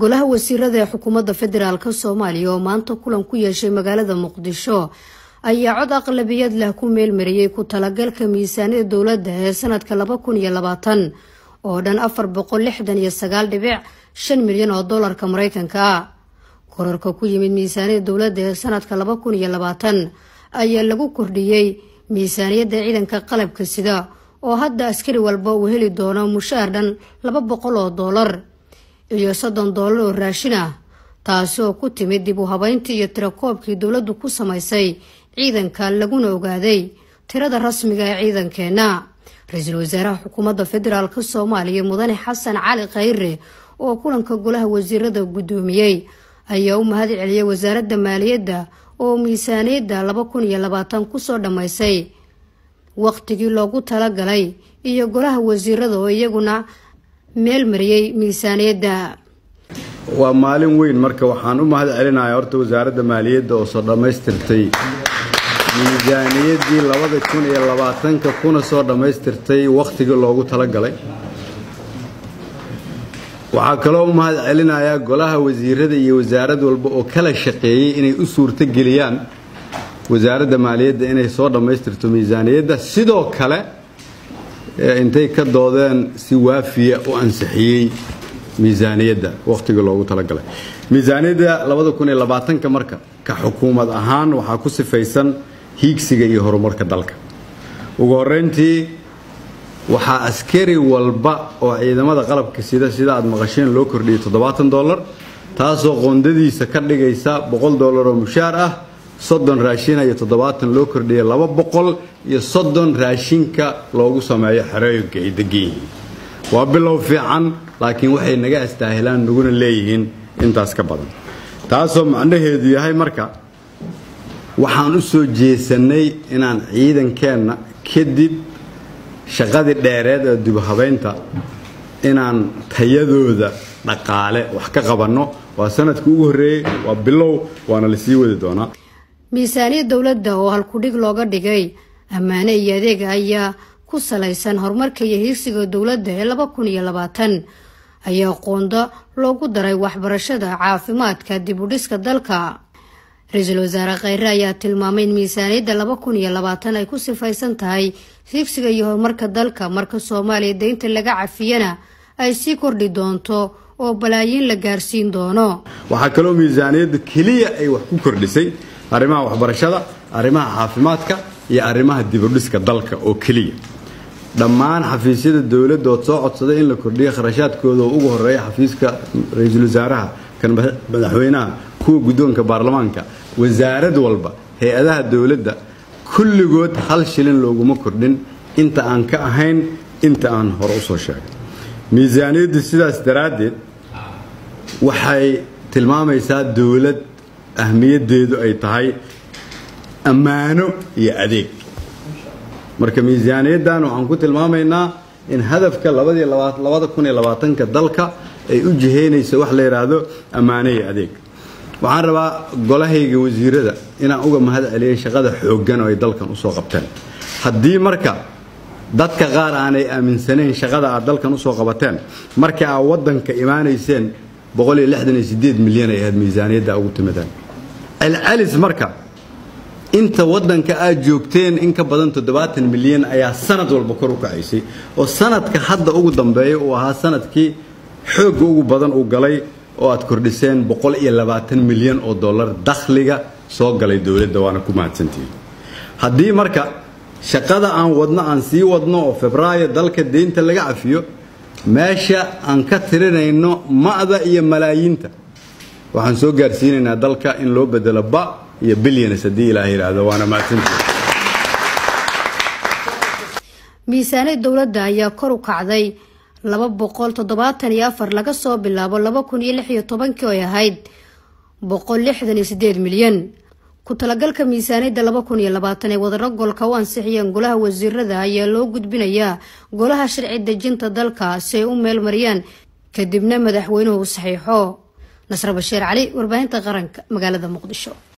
golaha wasiirada ee xukuumadda federaalk soomaaliya oo maanta kulan ku yeeshay magaalada muqdisho ayaa cod aqlabiyad leh ku meelmariyey ku talagalka miisaaniyada dowladda ee sanadka laba kun iyo labaatan oo dhan afar boqol lixdan iyo sagaal dhibic shan milyan oo doolarka mareykanka ah korarka ku yimid miisaaniyada dowladda ee sanadka laba kun iyo labaatan ayaa lagu kordhiyey miisaaniyadda ciidanka qalabka sida oo hadda askari walba uu heli doono mushaar dhan laba boqol oo doolar iyo soddon doolar oo raashin ah taasi oo ku timid dib u habeyntii iyo tirakoobkii dowladdu ku samaysay ciidanka laguna ogaaday tirada rasmiga ee ciidankeenna ra-iisul wasaaraha xukuumadda federaalk soomaaliya mudane xasan cali khayre oo kulanka golaha wasiirada guddoomiyey ayaa u mahad celiyay wasaaradda maaliyadda oo miisaaniyadda laba kun iyo labaatan kusoo dhammaysay waqtigii loogu talagalay iyo golaha wasiirada oo iyaguna meel mariyey miisaaniyadda waa maalin weyn marka waxaan u mahad celinayaa horta wasaaradda maaliyadda oo soo dhammaystirtay miisaaniyaddii labada kun iyo labaatanka kuna soo dhammaystirtay wakhtigii loogu talagalay waxaa kaloo u mahad celinayaa golaha wasiirada iyo wasaarad walba oo kala shaqeeyey inay u suurto geliyaan wasaaradda maaliyadda inay soo dhammaystirto miisaaniyadda sidoo kale intay ka doodeen si waafiya u ansixiyey miisaaniyadda wakhtigii loogu talagalay miisaaniyadda labada kun iyo labaatanka marka ka xukuumad ahaan waxaa ku sifaysan hiigsiga iyo horumarka dalka ugu horeyntii waxaa askari walba oo ciidamada qalabka sida sida aad maqasheen loo kordhiyey toddobaatan dollar taasoo qoondadiisa ka dhigaysa boqol dollar oo mushaar ah soddon raashina iyo toddobaatan loo kordhiyay laba boqol iyo soddon raashinka loogu sameeyo xerooyinka ay degan yihiin waa bilow fiican laakiin waxay naga astaahilaan naguna leeyihiin intaas ka badan taasoo macnaheedu yahay marka waxaan u soo jeesannay inaan ciidankeenna kadib shaqadii dheereed ee dibhabaynta inaan tayadooda dhaqaale wax ka qabanno waa sanadkii ugu horreeyey waa bilow waana lasii wadi doonaa miisaaniyad dowladda oo halkudhig looga dhigay ammaane iyo adeega ayaa ku salaysan horumarka iyo hiigsiga dowladda ee laba kun iyo labaatan ayaa qoonda loogu daray waxbarashada caafimaadka dib u dhiska dalka ra-iisul wasaare kheyre ayaa tilmaamay in miisaaniyadda laba kun iyo labaatan ay ku sifaysan tahay hiigsiga iyo horumarka dalka marka soomaaliya deynta laga cafiyana ay sii kordhi doonto oo balaayiin la gaarsiin doono waxaa kaloo miisaaniyadda keliya ay wax ku kordhisay arrimaha waxbarashada arrimaha caafimaadka iyo arrimaha dibudhiska dalka oo keliya dhammaan xafiisyada dowladda ood soo codsaday in la kordhiyo kharashaadkooda oo ugu horeeya xafiiska ra-iisul wasaaraha kan madaxweynaha kuwa guddoonka baarlamaanka wasaarad walba hay-adaha dowladda kulligood hal shilin looguma kordhin inta aan ka ahayn inta aan hore usoo sheegay miisaaniyaddu sidaas daraaddeed waxay tilmaamaysaa dowlad ahmiyaddeedu ay tahay ammaano iyo adeeg marka miisaaniyaddan waxaan ku tilmaamaynaa in hadafka labada kun iyo labaatanka dalka ay u jihaynayso wax la yidhaahdo ammaano iyo adeeg waxaan rabaa golahayga wasiirada inaan uga mahad celiyay shaqada xooggan oo ay dalkan usoo qabteen haddii marka dadka qaar aanay aaminsanayn shaqada aad dalkan usoo qabateen marka aad waddanka imaanayseen milyan ay ahayd miisaaniyadda ugu timideen celcelis marka inta waddanka aad joogteen in ka badan toddobaatan milyan ayaa sanad walba kor u kacaysay oo sanadka hadda ugu dambeeya uu ahaa sanadkii xoogga ugu badan uu galay oo aad kordhiseen boqol iyo labaatan milyan oo dollar dakhliga soo galay dowladda waana ku mahadsantihiin haddii marka shaqada aan wadno aan sii wadno oo febraayo dalka deynta laga cafiyo meesha aan ka tirinayno ma'da iyo malaayiinta waxaan soo gaarsiinaynaa dalka in loo bedelo ba iyo bilyanes haddii ilaah yidhaahdo waana mahadsantihiin miisaaniyad dowladda ayaa kor u kacday laba boqol toddobaatan iyo afar laga soo bilaabo laba kun iyo lix iyo tobankii oy ahayd boqol lixdan iyo sideed milyan ku talagalka miisaaniyadda laba kun iyo labaatan ee wadaro golka u ansixiyeen golaha wasiirada ayaa loo gudbinayaa golaha sharci dejinta dalka si ay u meel mariyaan kadibna madaxweynuhu saxiixo nasre bashiir cali warbaahinta qaranka magaalada muqdisho